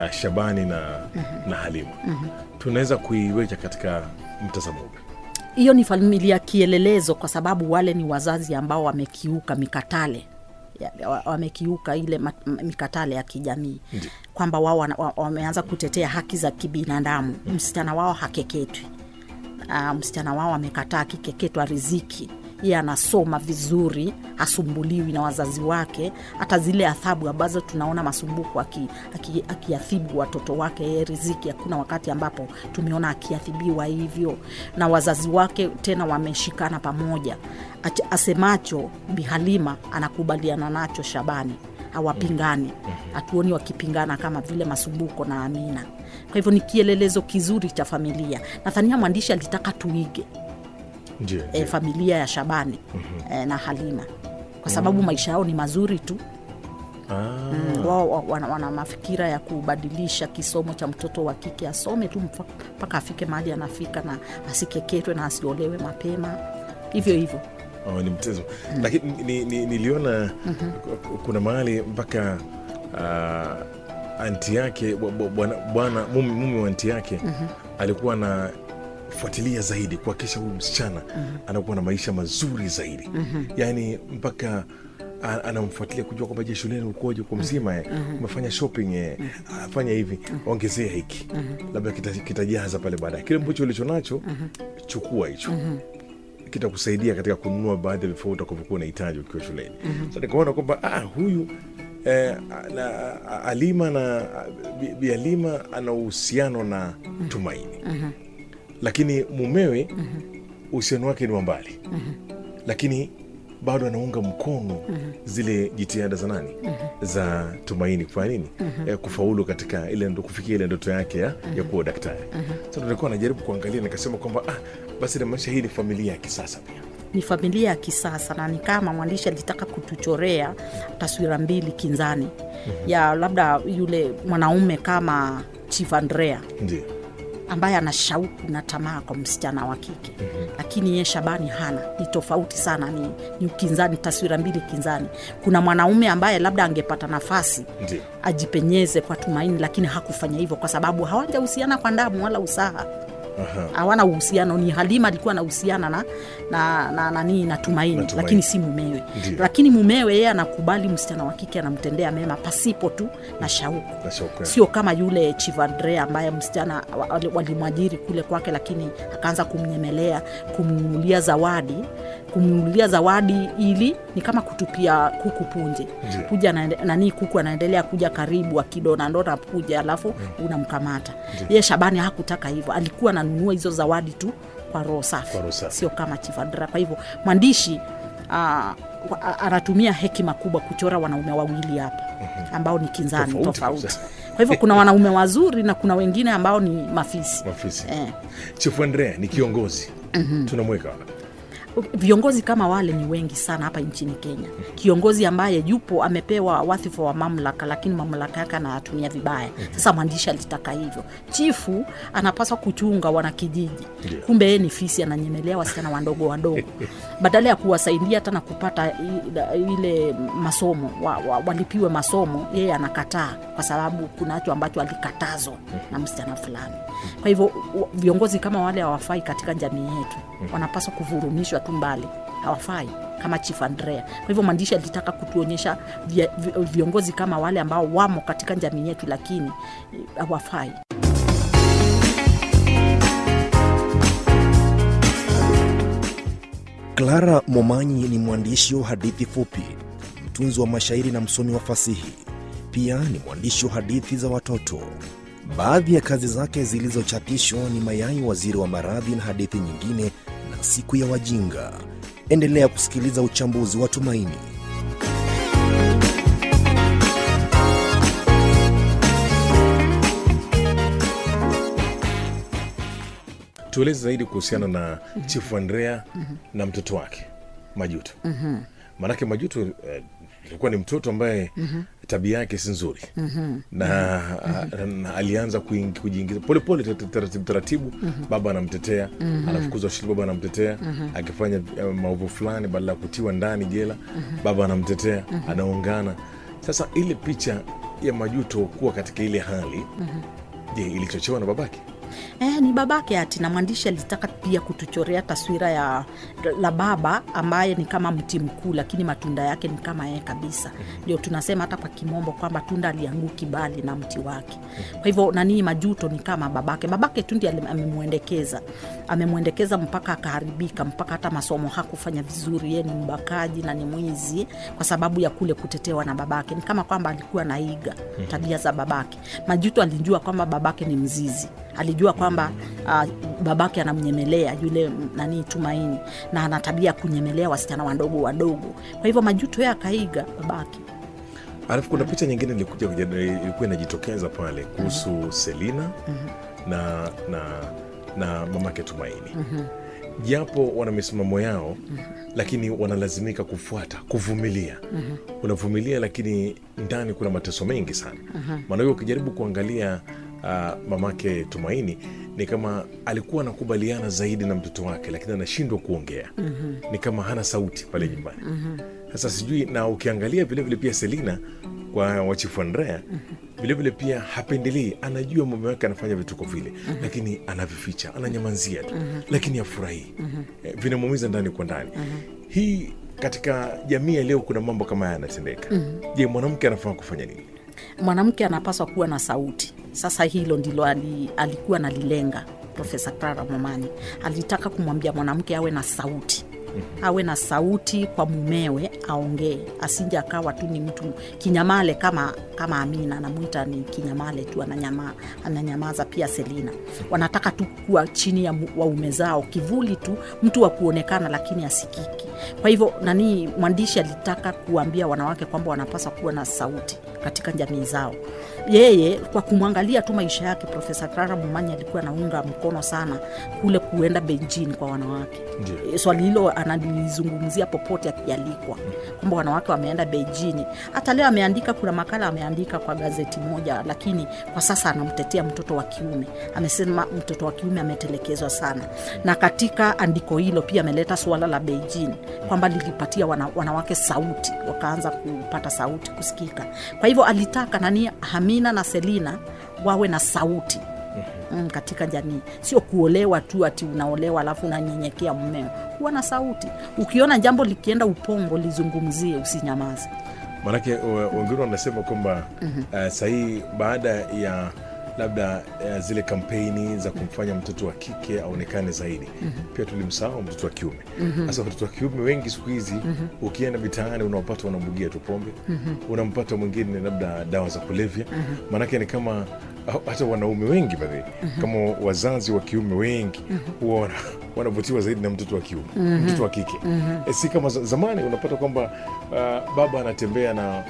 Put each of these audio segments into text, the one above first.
uh, Shabani na, na Halima tunaweza kuiweka katika mtazamo upi? hiyo ni familia kielelezo kwa sababu wale ni wazazi ambao wamekiuka mikatale ya- wa- wamekiuka ile ma- m- mikatale ya kijamii Ndiyo. kwamba wao wana- wa- wameanza kutetea haki za kibinadamu msichana wao hakeketwi uh, msichana wao amekataa akikeketwa riziki yeye anasoma vizuri hasumbuliwi na wazazi wake hata zile adhabu ambazo tunaona masumbuko akiathibu aki, aki akiadhibu watoto wake yeye riziki hakuna wakati ambapo tumeona akiadhibiwa hivyo na wazazi wake tena wameshikana pamoja Ach- asemacho bihalima anakubaliana nacho shabani hawapingani hatuoni wakipingana kama vile masumbuko na amina kwa hivyo ni kielelezo kizuri cha familia nadhania mwandishi alitaka tuige Ndio, e, ndio. familia ya shabani mm-hmm. e, na halima kwa sababu mm-hmm. maisha yao ni mazuri tu Ah, mm. wao wa- wana, wana mafikira ya kubadilisha kisomo cha mtoto wa kike asome tu mfa- mpaka afike mahali anafika na asikeketwe na asiolewe mapema hivyo hivyo oh, ni mtezo lakini ni, ni, niliona ku- kuna mahali mpaka uh, anti yake bwa- bwa- bwana bwana- mume mume wa anti yake alikuwa anafuatilia zaidi kuhakikisha huyu msichana anakuwa na maisha mazuri zaidi yaani mpaka a- anamfuatilia kujua kwamba je shuleni ukoje uko mzima eh? umefanya shopping eh? Ah, fanya hivi ongezea hiki labda kita- kitajaza pale baadaye kile ambacho ulicho nacho chukua hicho kitakusaidia katika kununua baadhi ya vifaa utakavyokuwa unahitaji ukiwa shuleni mm-hmm. so nikaona kwamba ah, huyu eh, na, alima na Bi- bi alima ana uhusiano na tumaini mm-hmm. lakini mumewe uhusiano wake ni wa mbali mm-hmm. lakini bado anaunga mkono mm-hmm. zile jitihada za nani mm-hmm. za tumaini kufanya nini mm-hmm. eh, kufaulu katika ile ndo kufikia ile ndoto yake ya, mm-hmm. ya kuwa daktari mm-hmm. so nilikuwa najaribu kuangalia nikasema kwamba ah, basi namaanisha hii ni familia ya kisasa pia ni familia ya kisasa na ni kama mwandishi alitaka kutuchorea taswira mbili kinzani mm-hmm. ya labda yule mwanaume kama chief andrea ndio ambaye ana shauku na tamaa kwa msichana wa kike mm-hmm. lakini ye shabani hana ni tofauti sana ni, ni ukinzani taswira mbili kinzani kuna mwanaume ambaye labda angepata nafasi ndio ajipenyeze kwa tumaini lakini hakufanya hivyo kwa sababu hawajahusiana kwa damu wala usaha Aha. hawana uhusiano ni halima alikuwa anahusiana na na, na, na, na, na tumaini Na Tumaini. lakini si mumewe Ndiyo. lakini mumewe yeye anakubali msichana wa kike anamtendea mema pasipo tu na shauku na shauku yake. sio kama yule chivandre ambaye msichana wa- wali- walimwajiri kule kwake lakini akaanza kumnyemelea kumnunulia zawadi kumnunulia zawadi ili ni kama kutupia kuku punje Ndiyo. kuja anaende- nani kuku anaendelea kuja karibu akidonadona kuja alafu unamkamata ye shabani hakutaka hivyo alikuwa ananunua hizo zawadi tu kwa roho safi Kwa roho safi. sio kama chivandra kwa hivyo mwandishi ah, wa- a- anatumia hekima kubwa kuchora wanaume wawili hapa ambao ni kinzani Tofauti tofauti, kabisa. kwa hivyo kuna wanaume wazuri na kuna wengine ambao ni mafisi Mafisi. eh. chifu andrea ni kiongozi tunamweka wapi? viongozi kama wale ni wengi sana hapa nchini kenya kiongozi ambaye yupo amepewa wadhifa wa mamlaka lakini mamlaka yake anayatumia vibaya sasa mwandishi alitaka hivyo chifu anapaswa kuchunga wanakijiji Ndiyo. kumbe yeye ni fisi ananyemelea wasichana wadogo wadogo badala ya kuwasaidia hata na kupata i- ile masomo wa, wa, walipiwe masomo yeye anakataa kwa sababu kunacho ambacho alikatazwa na msichana fulani kwa hivyo u- viongozi kama wale hawafai katika jamii yetu wanapaswa kuvurumishwa tu mbali hawafai kama chief andrea kwa hivyo mwandishi alitaka kutuonyesha vya- vi- viongozi kama wale ambao wamo katika jamii yetu lakini eh, hawafai Clara Momanyi ni mwandishi wa hadithi fupi, mtunzi wa mashairi na msomi wa fasihi. Pia ni mwandishi wa hadithi za watoto. Baadhi ya kazi zake zilizochapishwa ni Mayai Waziri wa Maradhi na hadithi nyingine na Siku ya Wajinga. Endelea kusikiliza uchambuzi wa Tumaini. tueleze zaidi kuhusiana na chifu andrea na mtoto wake majuto maanake majuto eh, ilikuwa ni mtoto ambaye tabia yake si nzuri na, na alianza kuing- kujiingiza polepole tar- taratibu taratibu baba anamtetea anafukuzwa shule baba anamtetea akifanya eh, maovu fulani badala ya kutiwa ndani jela baba anamtetea anaungana sasa ile picha ya majuto kuwa katika ile hali je ilichochewa na babake Eh, ni babake ati na mwandishi alitaka pia kutuchorea taswira ya la baba ambaye ni kama mti mkuu lakini matunda yake ni kama yeye kabisa ndio tunasema hata kwa kimombo kwamba tunda alianguki bali na mti wake kwa hivyo nanii majuto ni kama babake babake tu ndiye amemwendekeza amemwendekeza mpaka akaharibika mpaka hata masomo hakufanya vizuri yeye ni mbakaji na ni mwizi kwa sababu ya kule kutetewa na babake ni kama kwamba alikuwa naiga tabia za babake majuto alijua kwamba babake ni mzizi alijua kwamba uh, babake anamnyemelea yule mm, nani tumaini na ana tabia ya kunyemelea wasichana wadogo wadogo kwa hivyo majuto yeye akaiga babake alafu kuna picha nyingine ilikuja kuja- ilikuwa inajitokeza pale kuhusu selina na na na mamake tumaini japo wana misimamo yao lakini wanalazimika kufuata kuvumilia unavumilia lakini ndani kuna mateso mengi sana maana hiyo ukijaribu kuangalia uh, mamake tumaini ni kama alikuwa anakubaliana zaidi na mtoto wake lakini anashindwa kuongea ni kama hana sauti pale nyumbani sasa sijui na ukiangalia vilevile pia selina kwa wachifu andrea vilevile pia hapendelei anajua mume wake anafanya vituko vile lakini anavificha ananyamanzia tu lakini afurahii Eh, vinamuumiza ndani kwa ndani hii katika jamii ya leo kuna mambo kama haya yanatendeka je mwanamke anafaa kufanya nini mwanamke anapaswa kuwa na sauti sasa hilo ndilo ali, alikuwa nalilenga profesa clara momani alitaka kumwambia mwanamke awe na sauti awe na sauti kwa mumewe aongee asije akawa tu ni mtu kinyamale kama kama amina anamwita ni kinyamale tu ananyama, ananyamaza pia selina wanataka tu kuwa chini ya mu- waume zao kivuli tu mtu wa kuonekana lakini asikiki kwa hivyo nani mwandishi alitaka kuambia wanawake kwamba wanapaswa kuwa na sauti katika jamii zao yeye kwa kumwangalia tu maisha yake profesa clara mumanyi alikuwa anaunga mkono sana kule kuenda beijing kwa wanawake Ndio. E, swali hilo analizungumzia popote akialikwa kwamba wanawake wameenda beijing hata leo ameandika kuna makala ameandika kwa gazeti moja lakini kwa sasa anamtetea mtoto wa kiume amesema mtoto wa kiume ametelekezwa sana na katika andiko hilo pia ameleta suala la beijing kwamba lilipatia wana, wanawake sauti wakaanza kupata sauti kusikika kwa hivyo alitaka nani hamina na selina wawe na sauti mm, katika jamii sio kuolewa tu ati unaolewa alafu unanyenyekea mmeo kuwa na sauti ukiona jambo likienda upongo lizungumzie usinyamaze maanake wa- wengine wanasema kwamba uh, sahii baada ya labda uh, zile kampeni za kumfanya mtoto wa kike aonekane zaidi pia tulimsahau mtoto wa kiume sasa watoto wa kiume wengi siku hizi ukienda mitaani unawapata wanabugia tu pombe unampata mwingine labda dawa za kulevya maanake ni kama hata wanaume wengi badhi kama wazazi wa kiume wengi huwa wana- wanavutiwa zaidi na mtoto wa kiume mtoto wa kike e, si kama za- zamani unapata kwamba uh, baba anatembea na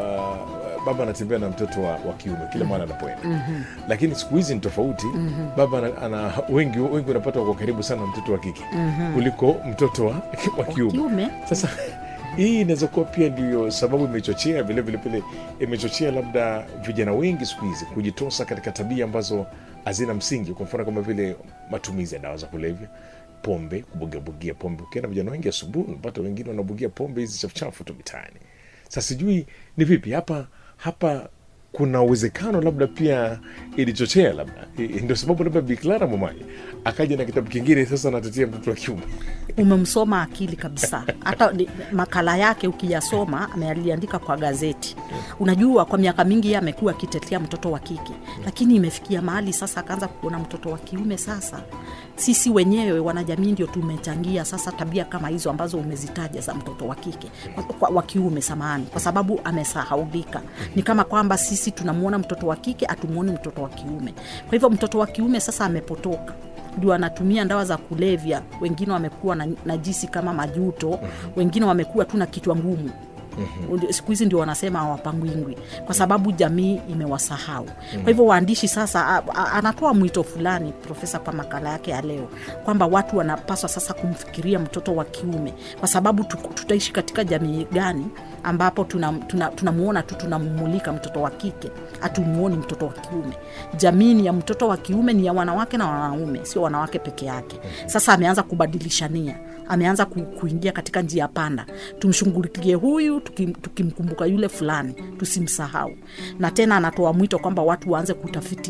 uh, baba anatembea na mtoto wa, wa kiume kila mara anapoenda lakini siku hizi ni tofauti baba ana, ana, wengi wengi unapata wako karibu sana na mtoto wa kike kuliko mtoto wa, wa kiume kiume sasa hii inaweza kuwa pia ndiyo sababu imechochea vilevile pile imechochea labda vijana wengi siku hizi kujitosa katika tabia ambazo hazina msingi kwa mfano kama vile matumizi ya dawa za kulevya pombe kubugiabugia pombe ukienda vijana wengi asubuhi unapata wengine wanabugia pombe hizi chafuchafu tu mitaani sasa sijui ni vipi hapa hapa kuna uwezekano labda pia ilichochea labda I- ndio sababu labda biklara mamaye akaja na kitabu kingine sasa anatetea mtoto wa kiume umemsoma akili kabisa hata ni- makala yake ukiyasoma ameliandika kwa gazeti unajua kwa miaka mingi ye amekuwa akitetea mtoto wa kike lakini imefikia mahali sasa akaanza kuona mtoto wa kiume sasa sisi wenyewe wanajamii ndio tumechangia sasa tabia kama hizo ambazo umezitaja za mtoto wa kike kwa- kwa- wa kiume samahani kwa sababu amesahaulika ni kama kwamba sisi tunamwona mtoto wa kike hatumwoni mtoto wa kiume kwa hivyo mtoto wa kiume sasa amepotoka ndio anatumia dawa za kulevya wengine wamekuwa na najisi kama majuto wengine wamekuwa tu na kichwa ngumu Ndio- siku hizi ndio wanasema hawapangwingwi kwa sababu jamii imewasahau kwa hivyo waandishi sasa a, a, anatoa mwito fulani profesa kwa makala yake ya leo kwamba watu wanapaswa sasa kumfikiria mtoto wa kiume kwa sababu tu, tutaishi katika jamii gani ambapo tunamuona tuna, tunamuona tu tunammulika mtoto wa kike hatumuoni mtoto wa kiume jamii ni ya mtoto wa kiume ni ya wanawake na wanaume sio wanawake peke yake sasa ameanza kubadilishania ameanza ku, kuingia katika njia panda tumshughulikie huyu tukim, tukimkumbuka yule fulani tusimsahau na tena anatoa mwito kwamba watu waanze kutafiti